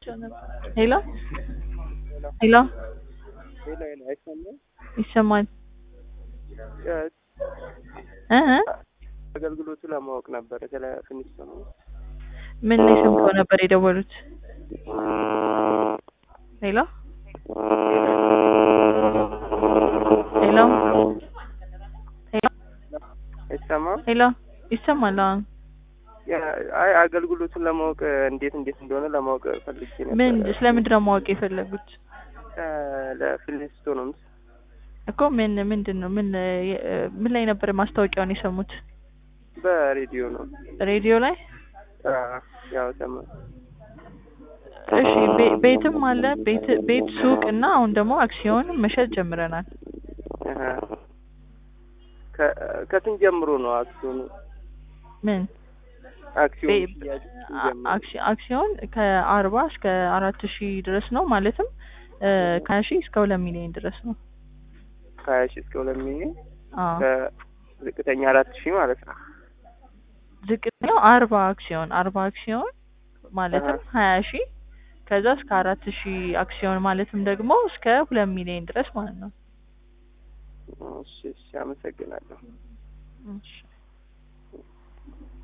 ሄሎ ሄሎ ሌላ ሌላ አይሰማም። ይሰማል እ እ አገልግሎቱ ለማወቅ ነበረ ስለ ፊኒክስ ነው። ምን ላይ ሰምተው ነበር የደወሉት? ሄሎ ሄሎ ሄሎ አይሰማም። ሄሎ ይሰማል። አሁን ያ- አይ አገልግሎቱን ለማወቅ እንዴት እንዴት እንደሆነ ለማወቅ ፈልጌ ነበር። ምን ስለምንድን ነው ማወቅ የፈለጉት? ለፊሊስቶኖምስ እኮ ምን ምንድን ነው ምን የ- ምን ላይ ነበር ማስታወቂያውን የሰሙት? በሬዲዮ ነው። ሬዲዮ ላይ? አ፣ ያው ሰማ እሺ ቤ- ቤትም አለ ቤት ቤት ሱቅ እና አሁን ደግሞ አክሲዮን መሸጥ ጀምረናል። አሀ። ከ- ከስንት ጀምሮ ነው አክሲዮኑ? ምን አክሲዮን ቤ- ሽያጭ አ- ሲጀምር? አክሲ- አክሲዮን ከአርባ እስከ አራት ሺህ ድረስ ነው ማለትም እ ከሀያ ሺህ እስከ ሁለት ሚሊዮን ድረስ ነው። ከሀያ ሺህ እስከ ሁለት ሚሊዮን አዎ ከዝቅተኛ አራት ሺህ ማለት ነው። ዝቅተኛው አርባ አክሲዮን አርባ አክሲዮን ማለትም ሀያ ሺህ ከዛ እስከ አራት ሺህ አክሲዮን ማለትም ደግሞ እስከ ሁለት ሚሊዮን ድረስ ማለት ነው። እሺ፣ እሺ፣ አመሰግናለሁ። እሺ